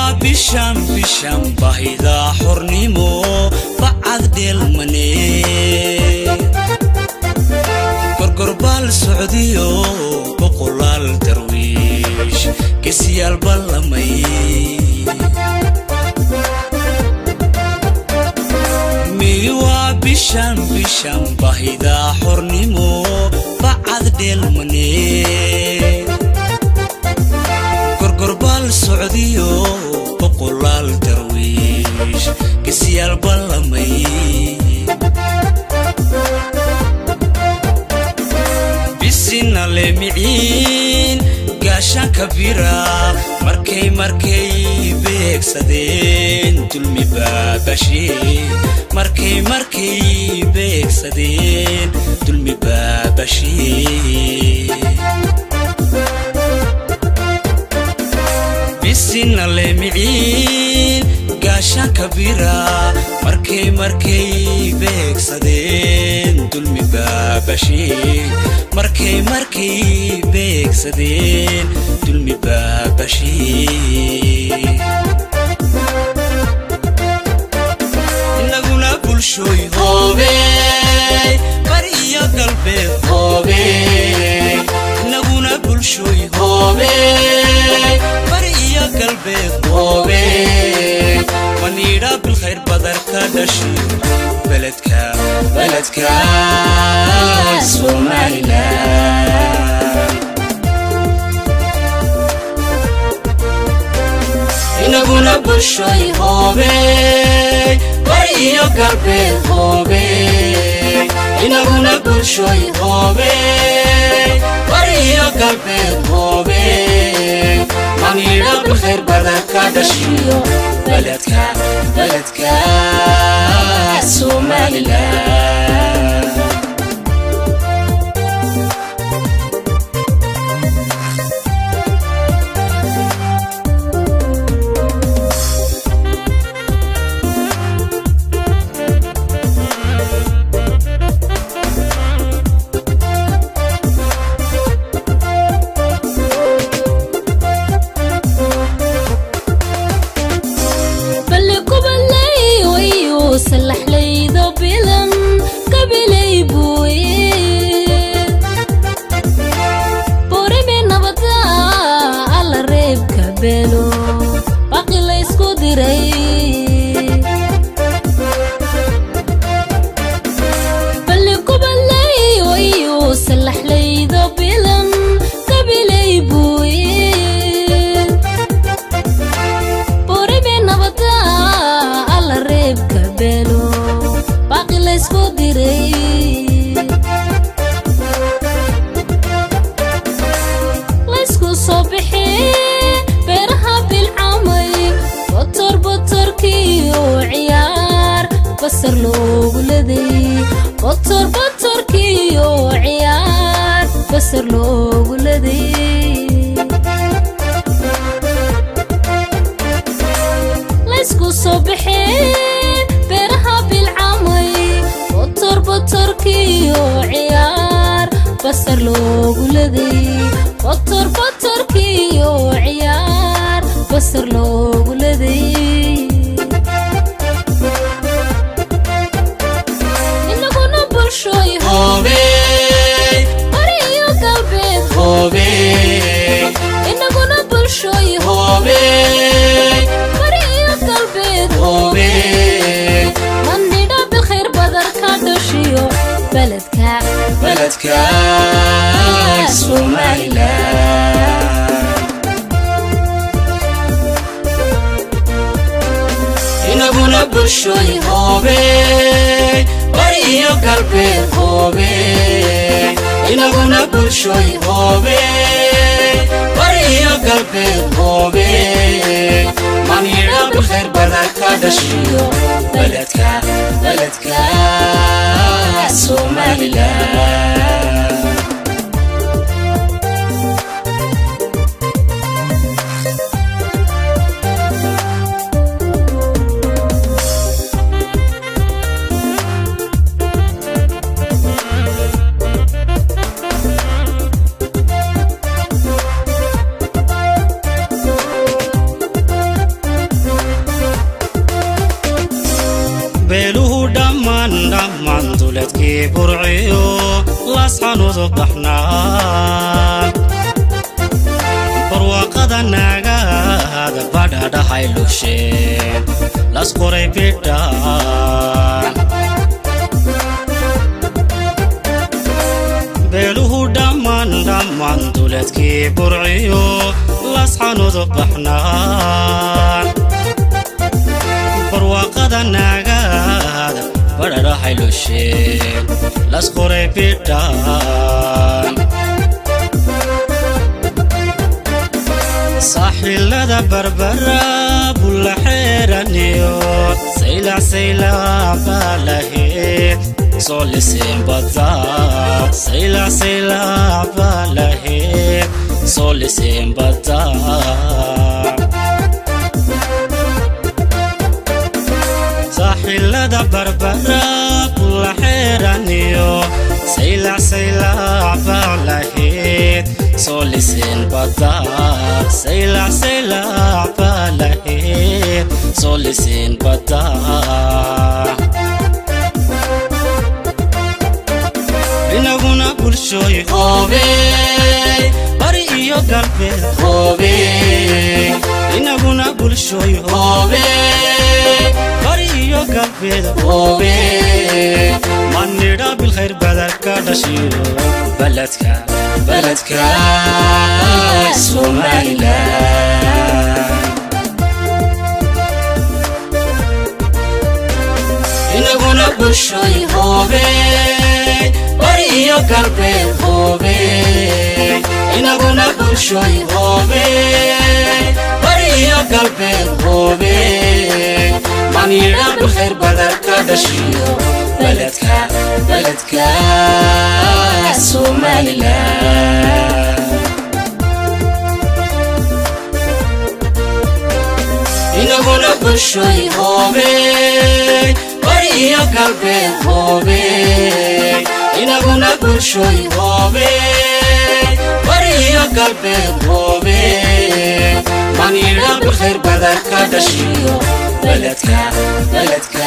bishan bishan bahida xornimo bacad dheelmane gorgorbaal socdiyo boqolaal darwiish gesyaal ballamay miwaa bishan bishan bahida xornimo bacad dheelmane gorgorbaal socdiyo boqolaal darwiish gesyaal ballamay bisinale miciin gaashaanka bira markay markay beegsadeen dulmi baabashee markay markay beegsadeen dulmi baabashee bisinale miciin gaashaanka bira markay markay beegsadeen dulmi baabashee markay markay beegsadeen dulmi baabashee inaguna bulshooy hoobe bari iyo galbeed hoobe inaguna bulshooy hoobe bari iyo galbeed hoobe maniidha bilkhayr badarka dhashiyo beledka beledka somalilan inaguna bulshooy hoobe bari iyo galbeed hoobe inaguna bulshooy hoobe bari iyo galbeed hoobe maniidha bilkhayr badarka dhashiyo beledka beledka somalilan balli kubalay wayu salaxlaydo bilan kabilay buuye borime nabada alla reebka beelo baqi laysku diray balli kubalay wayu salaxlaydo bilan kabilay buuye borime nabada alla reebka beelo baaqi laysku diray laysku soo bixi beeraha bilcamay botor botorkiyo ciyaar basar loogu leday botor botorkiyo ciyaar basar loogu leday laysku soo baxeen beeraha bilcamay botor botorkiyo ciyaar basar loogu leday botor botorkiyo ciyaar basar loogu leday inaguna bulshooy hoobe bari iyo galbeed hoobe inaguna bulshooy hoobe bari iyo galbeed hoobe mandhidha bilkhayr badarka dhashiyo beledka beledka somalilan inaguna bulshooy hoobe bari iyo galbeed hoobe inaguna bulshooy hoobe bari iyo galbeed hoobe maniidha bilkhayr badarka dhashiyo beledka beledka somalilan beeluhu dhammaan dhammaan duleedkii burciyo laasxanudu baxnaa barwaaqada naagaada badhadhahay lusheen las qoray bidhaan beeluhu dhammaan dhammaan duleedkii burciyo lasxanudu baxnaan barwaaqada naagaada badhadhahay lusheen las qoray bidhaan saaxilada barbara bulla xeeraniyo saylac saylac baa laheed soo liseen badaa saylac saylac baa laheed soo liseen badaa saaxilada barbara bulla xeeraniyo saylac saylac baa laheed soo liseen badaa saylac saylac baa laheed soo liseen badaa inaguna bulshooy hoobey bari iyo galbeed hoobey inaguna bulshooy hoobey bari iyo galbeed hoobey manidha bilkhayr badarka dhashiyo baladka baladka somalilan inaguna bulshooy hoobey bari iyo galbeed hoobey inaguna bulshooy hoobey bari iyo galbeed hoobey manidha bilkhayr badarka dhashiyo baladka baladka somalilan inaguna bulshooy hoobey bari iyo galbeed hoobey inaguna bulshooy hoobey bari iyo galbeed hoobey manidha bilkhayr badarka dhashiyo baladka baladka